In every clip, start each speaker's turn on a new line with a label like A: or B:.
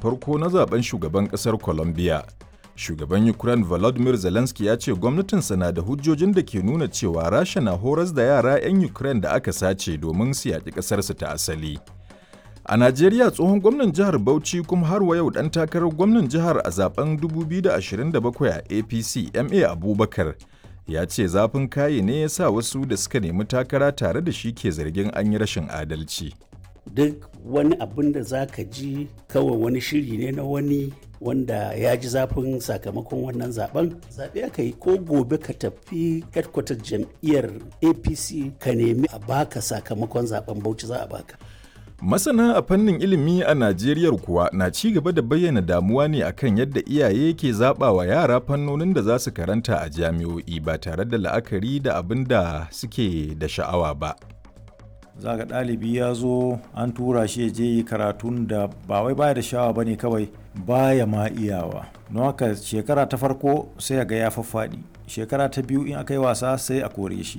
A: farko na zaben shugaban ƙasar Colombia. Shugaban Ukraine Volodymyr Zelensky ya ce gwamnatinsa na da hujjojin da ke nuna cewa Rasha na horas da yara 'yan Ukraine da aka sace domin su yaƙi ƙasarsu ta asali. A Najeriya tsohon gwamnan jihar Bauchi kuma har wa yau ɗan takarar gwamnan jihar a zaben 2027 a APC MA Abubakar ya ce zafin kaye ne ya sa wasu da suka nemi takara tare da shi ke zargin an yi rashin adalci.
B: Duk wani abin da za ka ji kawai wani shiri ne na wani wanda ya ji zafin sakamakon wannan zaben zaɓe aka yi ko gobe ka tafi headquarter jam'iyyar apc ka nemi a baka sakamakon zaben bauchi za a baka
A: Masana a fannin ilimi a Najeriya kuwa na ci gaba da bayyana damuwa ne akan yadda iyaye ke zaɓa wa yara fannonin da za su karanta a jami'o'i ba tare da la'akari da abin da suke da sha'awa ba.
C: za ga ɗalibi ya zo an tura shi ya je yi karatun da ba wai baya da sha'awa ba ne kawai baya ma iyawa don haka shekara ta farko sai ga ya faffaɗi shekara ta biyu in aka yi wasa sai a kore shi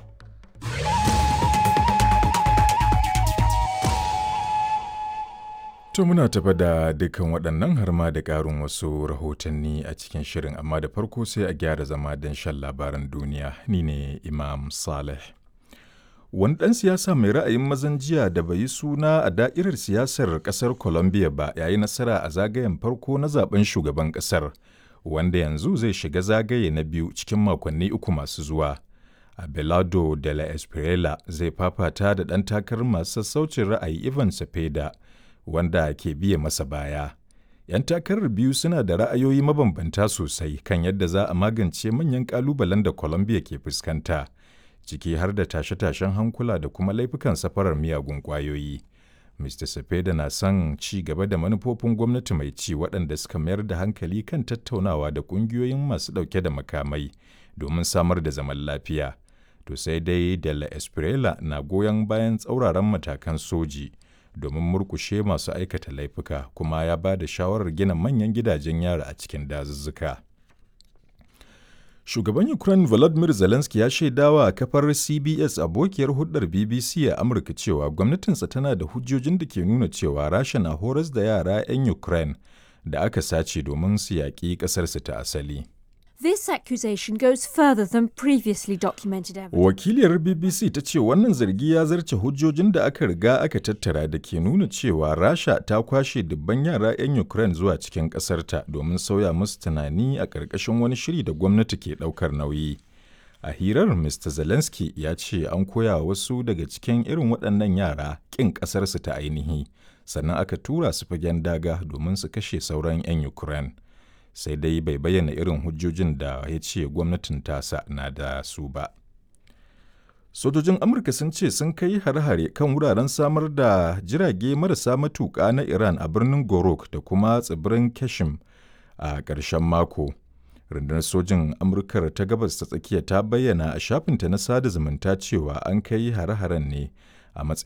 A: To muna tafa da dukkan waɗannan har ma da ƙarin wasu rahotanni a cikin shirin amma da farko sai a gyara zama don shan labaran duniya ni ne Imam Saleh. Wani ɗan siyasa mai ra'ayin mazan jiya da bai yi suna a da'irar siyasar ƙasar Colombia ba ya yi nasara a zagayen farko na zaben shugaban ƙasar wanda yanzu zai shiga zagaye na biyu cikin makonni uku masu zuwa. Abelardo de la Espriella zai fafata da ɗan takarar masu sassaucin ra'ayi Ivan Cepeda wanda ke biye masa baya. 'Yan takarar biyu suna da ra'ayoyi mabambanta sosai kan yadda za a magance manyan ƙalubalen da Colombia ke fuskanta, ciki har da tashe-tashen hankula da kuma laifukan safarar miyagun ƙwayoyi. Mr. Cepeda na son ci gaba da manufofin gwamnati mai ci waɗanda suka mayar da hankali kan tattaunawa da ƙungiyoyin masu ɗauke da makamai domin samar da zaman lafiya. To sai dai De La Espriella na goyon bayan tsauraran matakan soji. domin murkushe masu aikata laifuka kuma ya ba da shawarar gina manyan gidajen yara a cikin dazuzzuka. Shugaban Ukraine Volodymyr Zelensky ya shaidawa a kafar CBS abokiyar hulɗar BBC a Amurka cewa gwamnatinsa tana da hujjojin da ke nuna cewa Rasha na horas da yara 'yan Ukraine da aka sace domin su yaƙi ƙasarsu ta asali.
D: This accusation goes further than previously documented evidence.
A: Wakiliyar BBC ta ce wannan zargi ya zarce hujjojin da aka riga aka tattara da ke nuna cewa Rasha ta kwashe dubban yara 'yan Ukraine zuwa cikin ƙasarta domin sauya musu tunani a ƙarƙashin wani shiri da gwamnati ke ɗaukar nauyi. A hirar Mr. Zelensky ya ce an koya wasu daga cikin irin waɗannan yara ƙin ƙasarsu ta ainihi, sannan aka tura su fagen daga domin su kashe sauran 'yan Ukraine. sai dai bai bayyana irin hujjojin da ya ce gwamnatin tasa na da su ba. Sojojin Amurka sun ce sun kai hare-hare kan wuraren samar da jirage marasa matuƙa na Iran a birnin Gorok da kuma tsibirin Kashim a ƙarshen mako. Rundunar sojin Amurkar ta gabas ta tsakiya ta bayyana a shafinta na sada zumunta cewa an kai hare-haren ne a matsayin